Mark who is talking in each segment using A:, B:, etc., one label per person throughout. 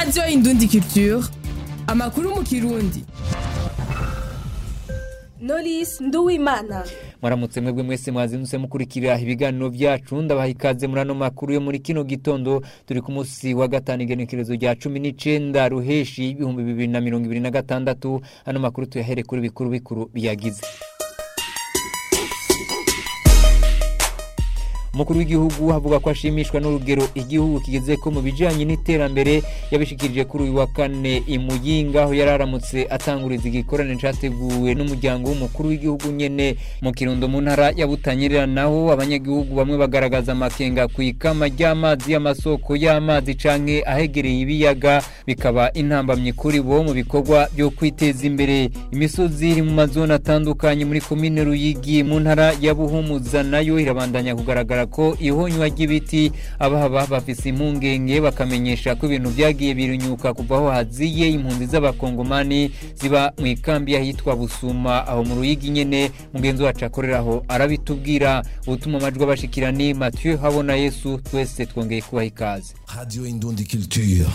A: radiyo indundi culture amakuru mu kirundi
B: Knowless Nduwimana
C: mwaramutse mwebwe mwese mwazindutse mukurikira ibiganiro byacu ndabaha ikaze muri ano makuru yo muri kino gitondo turi ku munsi wa gatanu igenekerezo rya cumi n'icenda ruheshi ibihumbi bibiri na mirongo ibiri na gatandatu ano makuru tuyahere kuri bikuru bikuru biyagize umukuru w'igihugu avuga ko ashimishwa n'urugero igihugu kigeze ko mu bijyanye n'iterambere yabishikirije kuri uyu wa kane i muyinga aho yari aramutse atanguriza igikorane cyateguwe n'umuryango w'umukuru w'igihugu nyene mu kirundo mu ntara ya butanyerera naho abanyagihugu bamwe bagaragaza amakenga ku ikama ry'amazi y'amasoko y'amazi canke ahegereye ibiyaga bikaba intambamye kuri bo mu bikorwa byo kwiteza imbere imisozi iri mu mazone atandukanye muri komine ruyigi mu ntara ya buhumuza nayo irabandanya kugaragara ko ihonywa ry'ibiti abahaba bafise impungenge bakamenyesha ko ibintu byagiye birunyuka kuva aho haziye impunzi z'abakongomani ziba mu ikambi y'ahitwa busuma aho mu ruyigi nyene mugenzi wacu akoreraho arabitubwira ubutuma amajwi abashikira ni mathieu habona yesu twese twongeye kubaha ikaze
D: Radio Indundi Culture.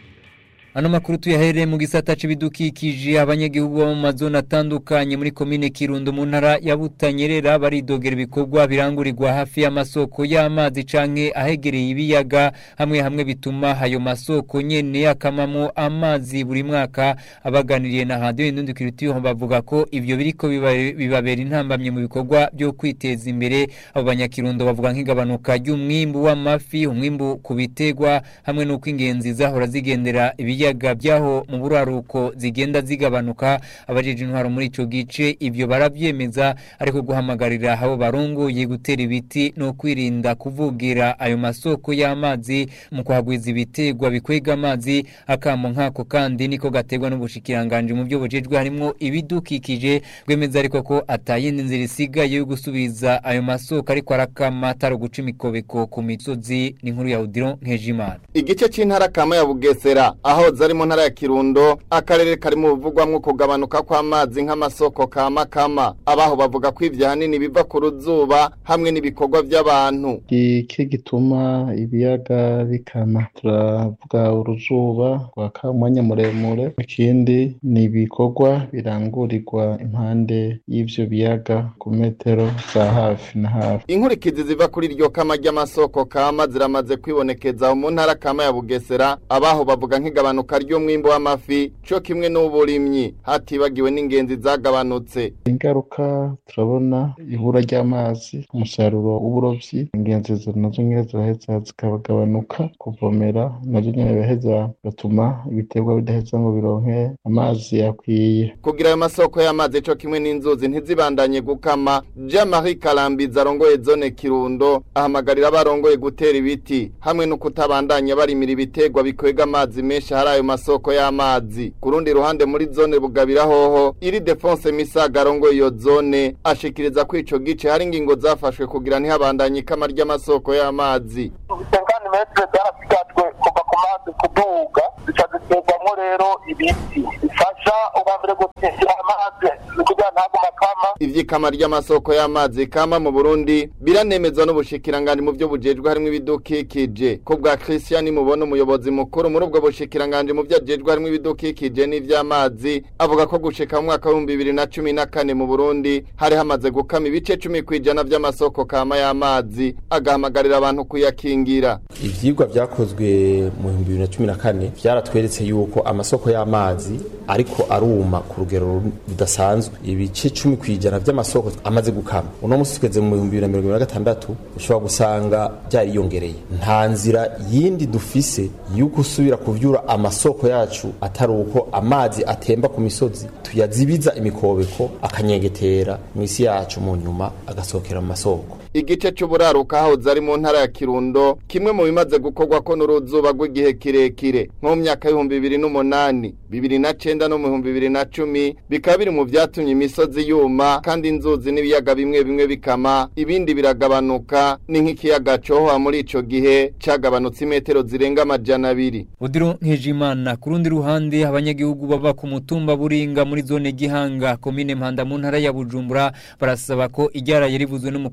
C: ano makuru tuyahereye mu gisata c'ibidukikije abanyagihugu bo mu mazone atandukanye muri komine kirundo mu ntara ya butanyerera baridogera ibikorwa birangurirwa hafi y'amasoko y'amazi canke ahegereye ibiyaga hamwe hamwe bituma ayo masoko nyene akamamo amazi buri mwaka abaganiriye na radio indundi kiritiyo bavuga ko ivyo biriko biba- bibabera intambamye mu bikorwa byo kwiteza imbere abo banyakirundo bavuga nk'igabanuka ry'umwimbu w'amafi umwimbu ku bitegwa hamwe n'uko ingenzi zahora zigendera ibiyaga byaho mu buraruko zigenda zigabanuka abajeje intwaro muri ico gice ivyo baravyemeza ariko guhamagarira abo barongoye gutera ibiti no kwirinda kuvugira ayo masoko y'amazi mu kuhagwiza ibitegwa bikwega amazi akamo nkako kandi niko gategwa n'ubushikiranganje mu byo bujejwe harimwo ibidukikije rwemeza ariko ko atayindi nzira isigaye yo gusubiriza ayo masoko ariko arakama atari uguca imikobeko ku misozi n'inkuru ya Odilon Nkejimana
E: igice c'intara kama ya bugesera aho zari mu ntara ya kirundo akarere kari mu buvugwamwo kugabanuka kw'amazi nk'amasoko kama kama abaho bavuga ko ivyo hanini biva ku ruzuba hamwe n'ibikorwa vy'abantu
F: iki gituma ibiyaga bikama turavuga uruzuba rwaka umwanya muremure ikindi ni ibikorwa birangurirwa impande y'ivyo biyaga ku metero za hafi na hafi
E: inkurikizi ziva kuri iryo kama ry'amasoko kama ziramaze kwibonekeza mu ntara kama ya bugesera abaho bavuga nk'igabanuka ry'umwimbu w'amafi co kimwe n'uburimyi hatibagiwe n'ingenzi zagabanutse
F: ingaruka turabona ibura ry'amazi umusaruro w'uburovyi ingenzi zo nazo nyene ziraheza zikagabanuka kuvomera nazo nyene biraheza bigatuma ibiterwa bidaheza ngo bironke amazi akwiye
E: kugira ayo masoko y'amazi co kimwe n'inzuzi ntizibandanye gukama jean marie karambizi arongoye zone kirundo ahamagarira abarongoye gutera ibiti hamwe no kutabandanya barimira ibiterwa bikwega amazi menshi hari ayo masoko y'amazi ku rundi ruhande muri zone bugabira hoho iri defonse misaga arongoye iyo zone ashikiriza ko ico gice hari ingingo zafashwe kugira ntihabandanye ikama ry'amasoko y'amazi
G: senkani metero byarasigajwe kuva ku mazi kuduga zica ziterwamo rero ibiti bifasha ubwa mbere gutesera amazi kugira ntaguma akama
E: ivy'ikama ry'amasoko y'amazi kama mu Burundi biranemezwa n'ubushikiranganje mu byo bujejwe harimo ibidukikije ko bwa Christian mubona umuyobozi mukuru muri ubwo bushikiranganje mu byo ajejwe harimo ibidukikije n'ivy'amazi avuga ko gushika mu mwaka wa 2014 mu Burundi hari hamaze gukama ibice 10 kwijana vy'amasoko kama y'amazi agahamagarira abantu kuyakingira
H: ivyigwa vyakozwe mu bihumbi bibiri na cumi na kane vyaratweretse yuko amasoko y'amazi ariko aruma ku rugero rudasanzwe ibice cumi kw'ijana vy'amasoko amaze gukama uno musi tugeze mu bihumbi bibiri na mirongo ibiri na gatandatu ushobora gusanga vyariyongereye nta nzira yindi dufise yuko usubira kuvyura amasoko yacu atari uko amazi atemba ku misozi tuyazibiza imikobeko akanyengetera mw'isi yacu mu nyuma agasohokera mu masoko
E: igice c'uburaruka hahoze ari mu ntara ya Kirundo kimwe mu bimaze gukorwa ko n'uruzuba rw'igihe kirekire nko mu myaka y'ibihumbi bibiri n'umunani bibiri na cenda no mu bihumbi bibiri na cumi bikaba biri mu vyatumye imisozi yuma kandi inzuzi n'ibiyaga bimwe bimwe bikama ibindi biragabanuka ni nk'ikiyaga cohoha muri ico gihe cagabanutse imetero zirenga amajana abiri
C: Odiro Nkejimana ku rundi ruhande abanyagihugu baba ku mutumba Buringa muri zone Gihanga komine Mpanda mu ntara ya Bujumbura barasaba ko iryaraye rivuzwe n'umukuru w'igihugu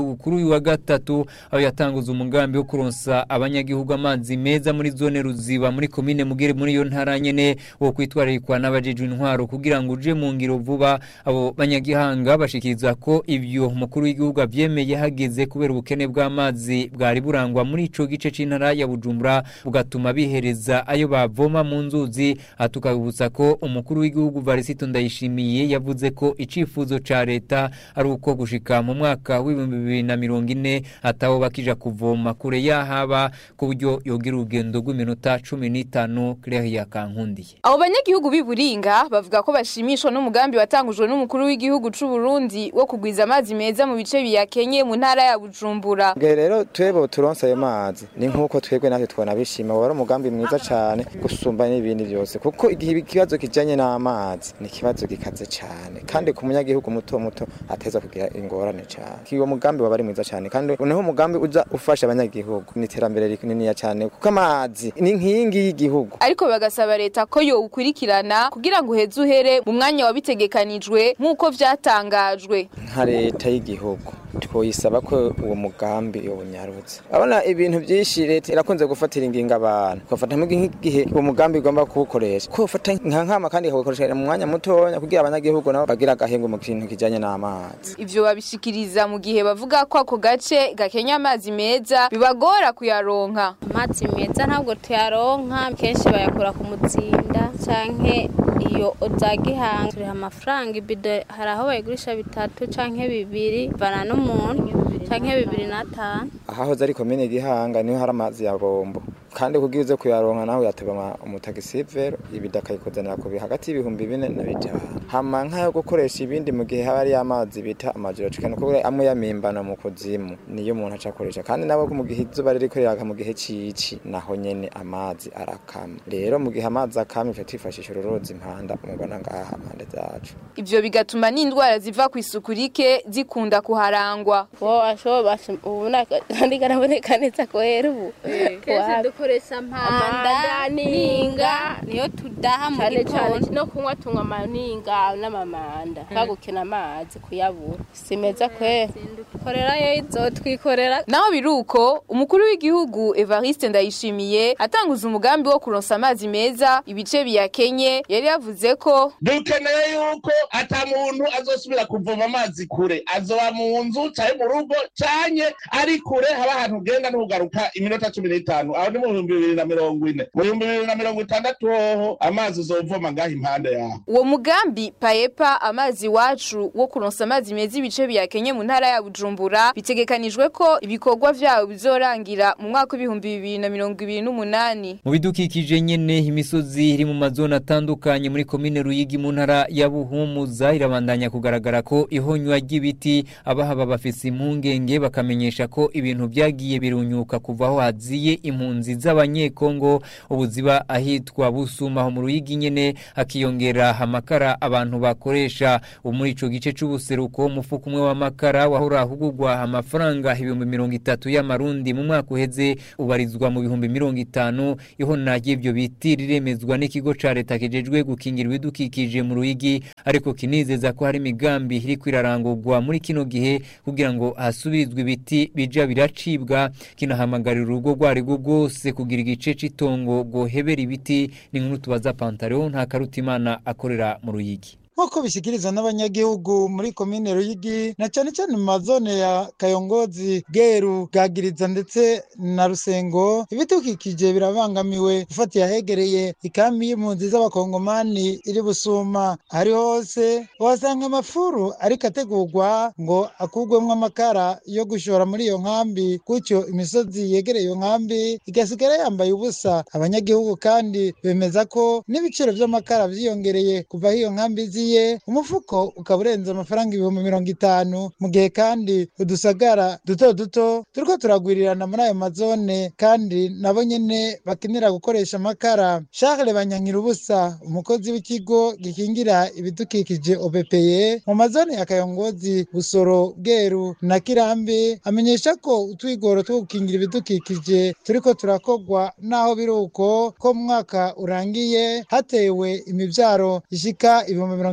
C: abanyagihugu kuri uyu wa gatatu aho yatanguza umugambi wo kuronsa abanyagihugu amazi meza muri zone ruziba muri komine mugere muri iyo ntara nyene wo kwitwararikwa n'abajejwe intwaro kugira ngo uje mu ngiro vuba abo banyagihanga bashikiriza ko ivyo umukuru w'igihugu avyemeye hageze kubera ubukene bw'amazi bwari burangwa muri ico gice c'intara ya Bujumbura bugatuma bihereza ayo bavoma mu nzuzi atukabutsa ko umukuru w'igihugu Varisito Ndayishimiye yavuze ko icifuzo ca leta ari uko gushika mu mwaka w'ibihumbi bibiri na mirongo ine ataho bakija kuvoma kure yahaba ku buryo yogira urugendo rw'iminota cumi n'itanu Claire Kankundiye
I: abo banyagihugu b'i Buringa bavuga ko bashimishwa n'umugambi watangujwe n'umukuru w'igihugu c'u Burundi wo kugwiza amazi meza mu bice biyakenye mu ntara ya Bujumbura
J: Bwe rero twebo turonse ayo mazi ni nkuko twebwe natwe twona bishima wari umugambi mwiza cyane gusumba n'ibindi byose kuko igihe ikibazo kijanye n'amazi ni ikibazo gikaze cyane kandi ku munyagihugu muto muto ateza kugira ingorane cyane kiwo mugambi waba ari mwiza cyane kandi uneho umugambi uza ufasha abanyagihugu ni iterambere rininiya cyane kuko amazi ni inkingi y'igihugu
I: ariko bagasaba leta ko yo ukurikirana kugira ngo uheze uhere mu mwanya wabitegekanijwe nk'uko vyatangajwe
J: nka leta y'igihugu twoyisaba ko uwo mugambi yonyarutse abona ibintu byinshi leta irakunze gufatira ingingo abantu ugafata nk'igihe uwo mugambi igomba kuwukoresha ko ufata nka nkama kandi ikawukoresha mu mwanya mutoya kugira abanyagihugu nabo bagira agahengo mu kintu kijanye n'amazi
I: ivyo babishikiriza mu gihe bavuga ko ako gace gakenya amazi meza bibagora kuyaronka
K: amazi meza ntabwo tuyaronka kenshi bayakura ku mutsinda canke iyo za gihanga turiha amafaranga ibido hari aho bayigurisha bitatu canke bibiri bana n'umuntu canke bibiri n'atanu
J: ahahoze ari komine gihanga niho hari amazi ya bombo kandi kugira uze kuyaronka nawe yateba umutagisivero ibida akayikuzanira ku hagati y'ibihumbi bine na bitanu hama nk'ayo gukoresha ibindi mu gihe haba ari amazi bita amajoro cikana kuko amwe yamimbana mu kuzimu niyo umuntu aca akoresha kandi nabo mu gihe izuba ririko riraka mu gihe cici naho nyene amazi arakama rero mu gihe amazi akama ife twifashisha ururozi impanda umubona ngaha impande zacu
I: ivyo bigatuma n'indwara ziva ku isuku rike zikunda kuharangwa
K: wo ashobora ubu nandika naboneka neza ko hera ubu
L: kenshi dukoresha
K: mpanda ninga niyo tudaha mu
L: cyane cyane
K: gitondo
L: no kunywa tunywa amaninga n'amamanda twagukena amazi kuyabura si meza kwera
K: korera yo izotwikorera
I: naho biruko umukuru w'igihugu Evariste Ndayishimiye atanguza umugambi wo kuronsa amazi meza ibice biyakenye yari yavuze ko
M: dukeneye yuko ata muntu azosubira kuvoma amazi kure azoba mu nzu canke mu rugo canke ari kure haba ahantu ugenda ntugaruka iminota cumi n'itanu aho ni mu bihumbi bibiri na mirongo ine mu bihumbi bibiri na mirongo itandatu hoho amazi uzovoma ngaho impande yaho
I: uwo mugambi paepa amazi wacu wo kuronsa amazi meza ibice biyakenye mu ntara ya Bujumbura bitegekanijwe ko ibikorwa vyawo bizorangira mu mwaka w'ibihumbi bibiri na mirongo ibiri n'umunani
C: mu bidukikije nyene imisozi iri mu mazone atandukanye muri komine Ruyigi mu ntara ya Buhumuza irabandanya kugaragara ko ihonywa ry'ibiti abahaba bafise impungenge bakamenyesha ko ibintu vyagiye birunyuka kuva aho haziye impunzi z'abanyekongo ubuziba ahitwa busuma aho mu Ruyigi nyene akiyongera amakara abantu bakoresha muri ico gice c'ubuseruko umufuko umwe w'amakara wahora hugurwa amafaranga ibihumbi mirongo itatu y'amarundi mu mwaka uheze ubarizwa mu bihumbi mirongo itanu ihona ry'ivyo biti riremezwa n'ikigo ca leta kijejwe gukingira ibidukikije mu Ruyigi ariko kinizeza ko hari imigambi iri kwirarangurwa muri kino gihe kugira ngo hasubirizwe ibiti bija biracibwa kinahamagarira urugo rwari rwo rwose kugira igice c'itongo rwohebera ibiti ni nkuru tubaza Pantaleo nta karutimana akorera mu Ruyigi
N: nk'uko bishyikirizwa n'abanyagihugu muri komine ruyigi na cyane cyane mu mazone ya kayongozi bweru bwagiriza ndetse na rusengo ibidukikije birabangamiwe ufatiye ahegereye ikambi y'impunzi z'abakongomani iri busuma ahari hose uhasanga amafuru ariko ategurwa ngo akurwemo amakara yo gushora muri iyo nkambi gutyo imisozi yegereye iyo nkambi igasigara yambaye ubusa abanyagihugu kandi bemeza ko n'ibiciro by'amakara byiyongereye kuva aho iyo nkambi zi ye umufuko ukaba urenze amafaranga ibihumbi mirongo itanu mu gihe kandi udusagara duto duto turiko turagwirirana muri ayo mazone kandi nabo nyene bakenera gukoresha amakara charles banyankirubusa umukozi w'ikigo gikingira ibidukikije obepeye mu mazone ya kayongozi busoro bweru na kirambi amenyesha ko utwigoro two gukingira ibidukikije turiko turakorwa naho biri uko ko mu mwaka urangiye hatewe imivyaro ishika ibihumbi mirongo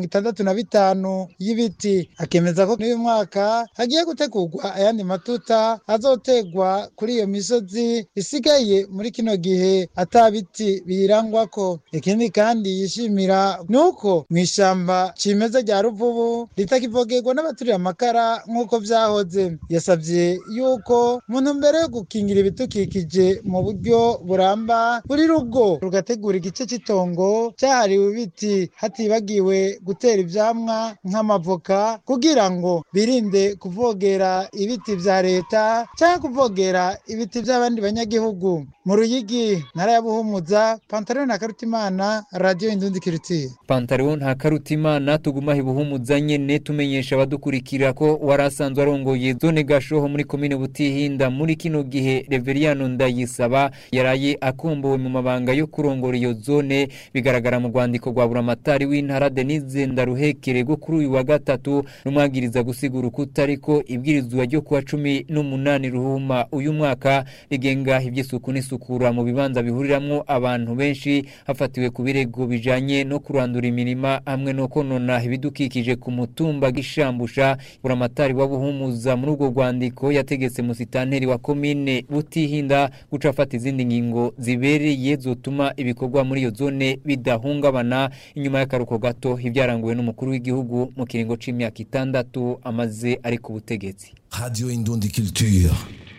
N: mirongo itandatu na bitanu y'ibiti akemeza ko n'uyu mwaka hagiye gutegurwa ayandi matuta azotegwa kuri iyo misozi isigaye muri kino gihe ata biti biyirangwako ikindi kandi yishimira ni uko mu ishamba cimeza rya ruvubu ritakivogerwa n'abaturiye amakara nk'uko vyahoze yasavye yuko mu ntumbero yo gukingira ibidukikije mu buryo buramba buri rugo rugategura igice cy'itongo cyahariwe ibiti hatibagiwe gutera ivyamwa nk'amavoka kugira ngo birinde kuvogera ibiti vya leta cyangwa kuvogera ibiti by'abandi banyagihugu mu ruyigi ntara ya buhumuza pantaro na karutimana radiyo indundi kirutiye
C: pantaro nta karutimana tuguma hibuhumuza nyene tumenyesha abadukurikira ko warasanzwe arongoye zone gashoho muri komine butihinda muri kino gihe Reveriyano Ndayisaba yaraye akombowe mu mabanga yo kurongora iyo zone bigaragara mu rwandiko rwa buramatari w'intara Denise Ndaruhekere go kuri uyu wa gatatu rumwagiriza gusigura ukutariko ibwirizwa ryo kuwa cumi n'umunani ruhuma uyu mwaka rigenga iby'isuku n'isukura mu bibanza bihuriramwo abantu benshi hafatiwe ku birego bijanye no kurandura imirima hamwe no konona ibidukikije ku mutumba gishambusha buramatari wa buhumuza muri urwo rwandiko yategetse musitanteri wa komine butihinda guca afata izindi ngingo zibereye zotuma ibikorwa muri iyo zone bidahungabana inyuma y'akaruko gato ibyaranguwe n'umukuru w'igihugu mu kiringo c'imyaka itandatu amaze ari ku butegetsi
D: Radio Indundi Culture.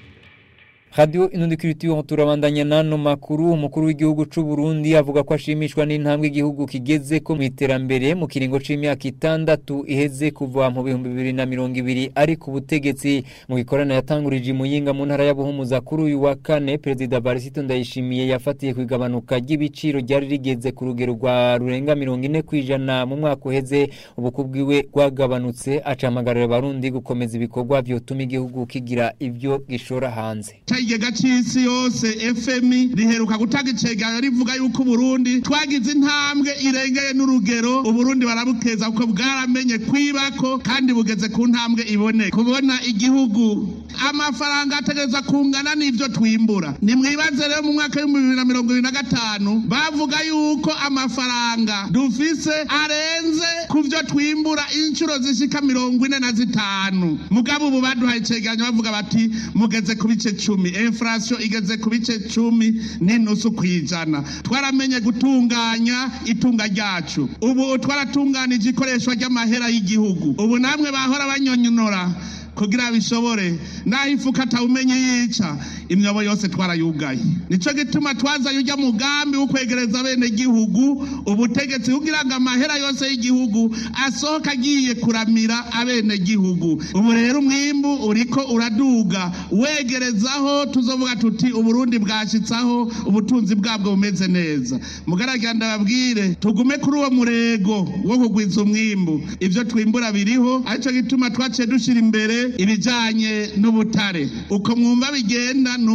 C: Radio Inundi Culture turabandanya nano makuru umukuru w'igihugu c'u Burundi avuga ko ashimishwa n'intambwe igihugu kigeze ko mu iterambere mu kiringo c'imyaka itandatu iheze kuva mu bihumbi bibiri na mirongo ibiri ari ku butegetsi mu gikorana yatangurije imuyinga mu ntara ya Buhumuza kuri uyu wa kane Perezida Barisito Ndayishimiye yafatiye ku igabanuka ry'ibiciro ryari rigeze ku rugero rwa rurenga mirongo ine kw'ijana mu mwaka uheze ubuku bwiwe rwagabanutse acamagarira abarundi gukomeza ibikorwa vyotuma igihugu kigira ivyo gishora hanze
M: ikigega cy'isi yose fmi riheruka gutanga icegera rivuga yuko uburundi twagize intambwe irengeye n'urugero uburundi barabukeza kuko bwaramenye kwibako kandi bugeze ku ntambwe ibone kubona igihugu amafaranga ategereza kungana n'ivyo twimbura nimwibaze rero mu mwaka w'ibihumbi bibiri na mirongo ibiri na gatanu bavuga yuko amafaranga dufise arenze ku vyo twimbura inshuro zishika mirongo ine na zitanu mugabo ubu baduhaye icegeranyo bavuga bati mugeze ku bice cumi inflation igeze ku bice cumi n'inusu kw'ijana twaramenye gutunganya itunga ryacu ubu twaratunganije ikoreshwa ry'amahera y'igihugu ubu namwe bahora banyonyonora kugira bishobore naho ifuka atawumenye yica imyobo yose twarayugaye nico gituma twazanye ujya mugambi wo kwegereza bene gihugu ubutegetsi kugira ngo amahera yose y'igihugu asohoka agiye kuramira abene gihugu ubu rero umwimbu uriko uraduga wegerezaho tuzovuga tuti uburundi bwashitsaho ubutunzi bwabwo bumeze neza mugaragara ndababwire tugume kuri uwo murego wo kugwiza umwimbu ivyo twimbura biriho arico gituma twaciye dushira imbere ibijanye n'ubutare uko mwumva bigenda